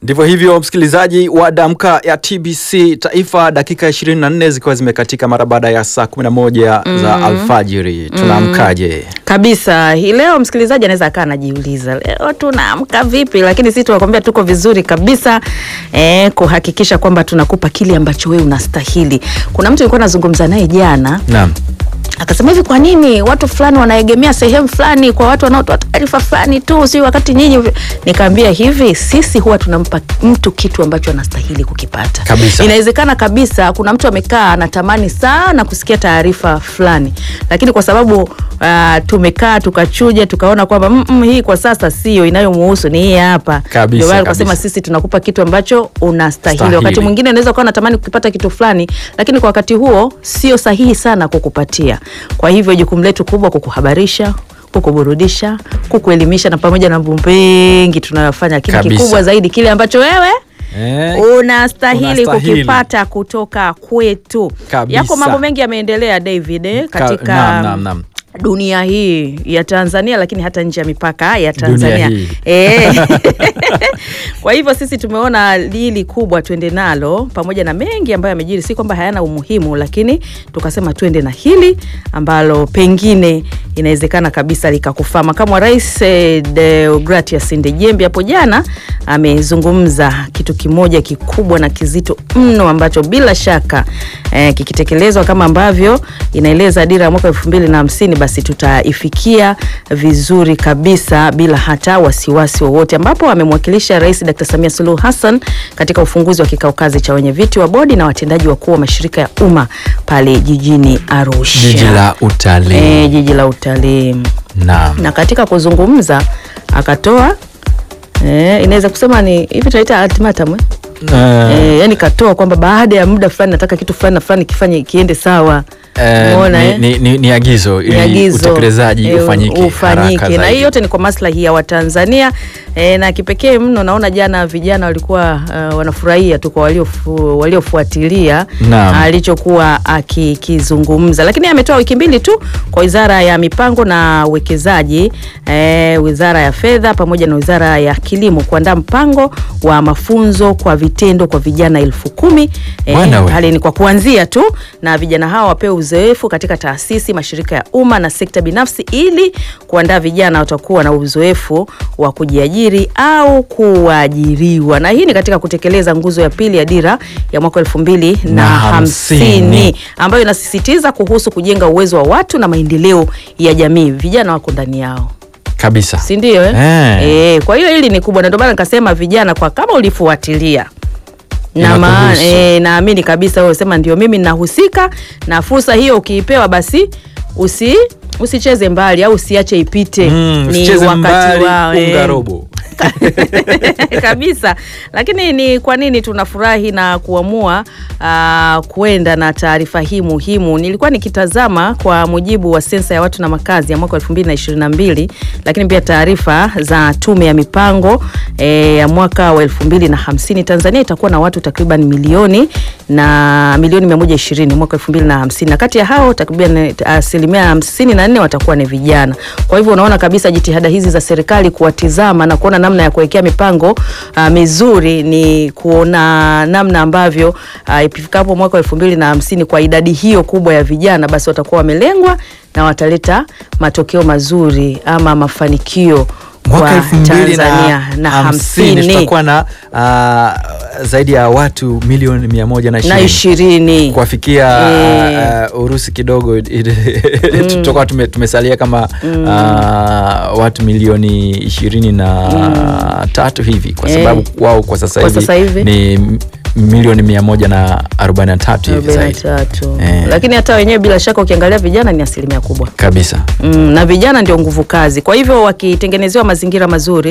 Ndivyo hivyo, msikilizaji wa Damka ya TBC Taifa, dakika 24 zikiwa zimekatika mara baada ya saa 11 za alfajiri. Tunaamkaje? Kabisa. Hii leo msikilizaji anaweza akaa anajiuliza leo tunaamka vipi, lakini sisi tunakwambia tuko vizuri kabisa eh, kuhakikisha kwamba tunakupa kile ambacho wewe unastahili. Kuna mtu nilikuwa nazungumza naye jana Naam. akasema hivi, kwa nini watu fulani wanaegemea sehemu fulani kwa watu wanaotoa taarifa fulani tu, si wakati nyinyi? Nikaambia hivi, sisi huwa tunampa mtu kitu ambacho anastahili kukipata Kabisa. Inawezekana kabisa kuna mtu amekaa anatamani sana kusikia taarifa fulani, lakini kwa sababu uh, tumekaa tukachuja tukaona kwamba mm, mm, hii kwa sasa sio inayomuhusu ni hii hapa. Kabisa, Ndio maana kabisa. tukasema sisi tunakupa kitu ambacho unastahili. Stahili. Wakati mwingine unaweza ukawa unatamani kukipata kitu fulani, lakini kwa wakati huo sio sahihi sana kukupatia. Kwa hivyo jukumu letu kubwa kukuhabarisha kukuburudisha, kukuelimisha na pamoja na mambo mengi tunayofanya, lakini Kabisa. kikubwa zaidi kile ambacho wewe Eh, unastahili unastahili. kukipata kutoka kwetu. Kabisa. Yako mambo mengi yameendelea David eh, Ka- katika naam, naam, naam. dunia hii ya Tanzania, lakini hata nje ya mipaka ya Dunia Tanzania hii. Eh. Kwa hivyo sisi tumeona hili kubwa tuende nalo, pamoja na mengi ambayo yamejiri, si kwamba hayana umuhimu, lakini tukasema tuende na hili ambalo pengine inawezekana kabisa likakufaa. Makamu wa Rais eh, Deogratias Ndejembi hapo jana amezungumza kitu kimoja kikubwa na kizito mno ambacho bila shaka eh, kikitekelezwa kama ambavyo inaeleza dira ya mwaka elfu mbili na hamsini basi tutaifikia vizuri kabisa bila hata wasiwasi wowote, ambapo amemwakilisha Rais Dr. Samia Suluhu Hassan katika ufunguzi wa kikao kazi cha wenyeviti wa bodi na watendaji wakuu wa mashirika ya umma pale jijini Arusha, Jiji la utalii. eh, jiji la utalii Naam. na katika kuzungumza akatoa eh, inaweza kusema ni hivi tunaita ultimatum eh? Eh, Eh, yani katoa kwamba baada ya muda fulani nataka kitu fulani na fulani kifanye kiende sawa. eh, Umeona, ni, eh? ni, ni, ni agizo Ni ili agizo, utekelezaji eh, ufanyike ufanyike. haraka na hii zaidi. yote ni kwa maslahi ya Watanzania eh, na kipekee mno naona jana vijana walikuwa uh, wanafurahia tu kwa waliofu, waliofuatilia Naam. alichokuwa akikizungumza, lakini ametoa wiki mbili tu kwa Wizara ya Mipango na Uwekezaji eh, Wizara ya Fedha pamoja na Wizara ya Kilimo kuandaa mpango wa mafunzo kwa vitendo kwa vijana elfu kumi Bwana we. hali ni kwa kuanzia tu, na vijana hao wapewe uzoefu katika taasisi, mashirika ya umma na sekta binafsi, ili kuandaa vijana watakuwa na uzoefu wa kujiajiri au kuajiriwa. Na hii ni katika kutekeleza nguzo ya pili ya dira ya mwaka elfu mbili na Na hamsini hamsini. ambayo inasisitiza kuhusu kujenga uwezo wa watu na maendeleo ya jamii. Vijana wako ndani yao Kabisa. si ndio eh? Eh. Eh, kwa hiyo hili ni kubwa na ndio maana nikasema vijana, kwa kama ulifuatilia na maana Inakuhusu. eh, naamini kabisa wewe sema ndio mimi nahusika na fursa hiyo, ukiipewa basi usi usicheze mbali au usiache ipite. Mm, usicheze mbali, wao, eh. unga robo. kabisa. Lakini ni kwa nini tunafurahi na kuamua uh, kuenda na taarifa hii muhimu? Nilikuwa nikitazama kwa mujibu wa sensa ya watu na makazi ya mwaka 2022 lakini pia taarifa za tume ya mipango eh, ya mwaka wa 2050 Tanzania itakuwa na watu takriban milioni na milioni 120 mwaka 2050 na kati ya hao takriban asilimia 54 watakuwa ni vijana. Kwa hivyo unaona kabisa jitihada hizi za serikali kuwatizama na kuona namna ya kuwekea mipango uh, mizuri ni kuona namna ambavyo uh, ifikapo mwaka wa elfu mbili na hamsini kwa idadi hiyo kubwa ya vijana basi watakuwa wamelengwa na wataleta matokeo mazuri ama mafanikio mwaka kwa elfu mbili Tanzania na na hamsini hamsini tutakuwa na uh, zaidi ya watu milioni mia moja na na ishirini ishirini kuwafikia Eh. uh, Urusi kidogo tutakuwa tume, tumesalia kama uh, watu milioni ishirini na tatu hivi kwa Eh. sababu wao kwa sasa Kwa hivi, sasa hivi? ni m- milioni mia moja na arobaini na tatu hivi arobaini na zaidi tatu Eh. lakini hata wenyewe bila shaka ukiangalia vijana ni asilimia kubwa kabisa mm, na vijana ndio nguvu kazi. Kwa hivyo wakitengenezewa mazingira mazuri